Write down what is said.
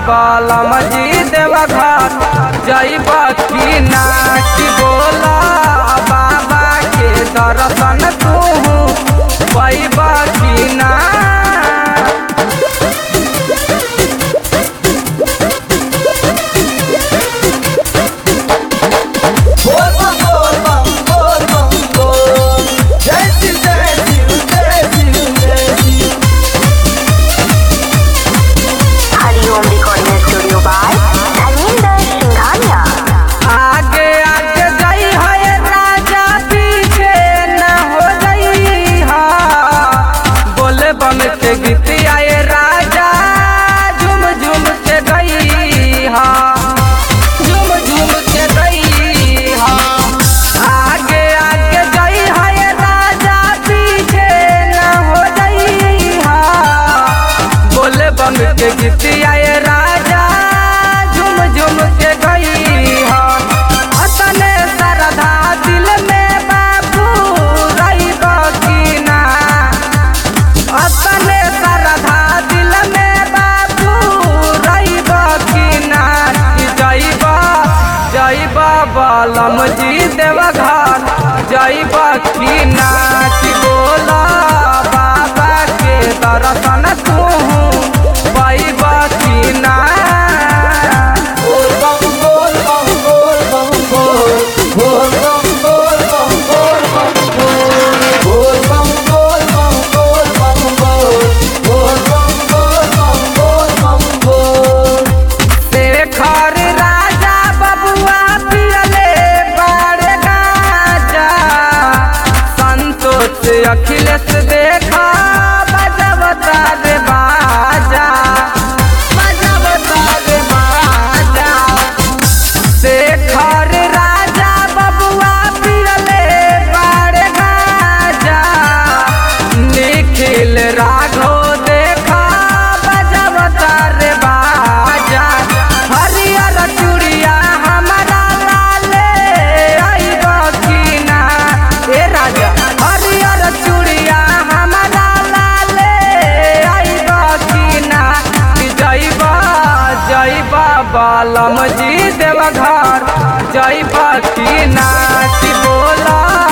बालम जी देवा घर जैब की ना की बोला बाबा के दर्शन तू पैब की ना बोल बम बोल बम बोल बम बोल जय शिव जय शिव जय शिव जय Shiv Hariom recording studio by Dharmendra Singhania आगे आगे जाई है राजा पीछे न हो जाई हा बोले बम के गीत आए राजा झूम झूम के गई हा झूम झूम के गई हा आगे आगे जाई है राजा पीछे न हो जाई हा बोले बम के गीत आए राजा झूम झूम के गई हा अतने श्रद्धा दिल में बाबू रही बकीना अपने श्रद्धा दिल में बाबू रही बकीना जैब जैब बलम जी देव घर जैब की ना की बोला बाबा के दर्शन तू पैब की ना बोल बम बोल बम बोल बम बोल बोल बम बोल बम बोल बम बोल बोल बम बोल बम बोल बम बोल बोल बम बोल बम बोल बम बोल शेखर राजा बबुआ पियले बारे गाजा संतोष अखिलेश देखा बजबता रे बाजा बजबता रे बाजा शेखर राजा बबुआ पियले बारे गाजा निखिल राघो देखा बजबता रे बाजा हरियर चूड़िया हमारा लाले आइब की ना ए राजा हरियर चूड़िया हमारा लाले आइब की ना कि जइब जइब बालम जी देव घर जइब की ना कि बोला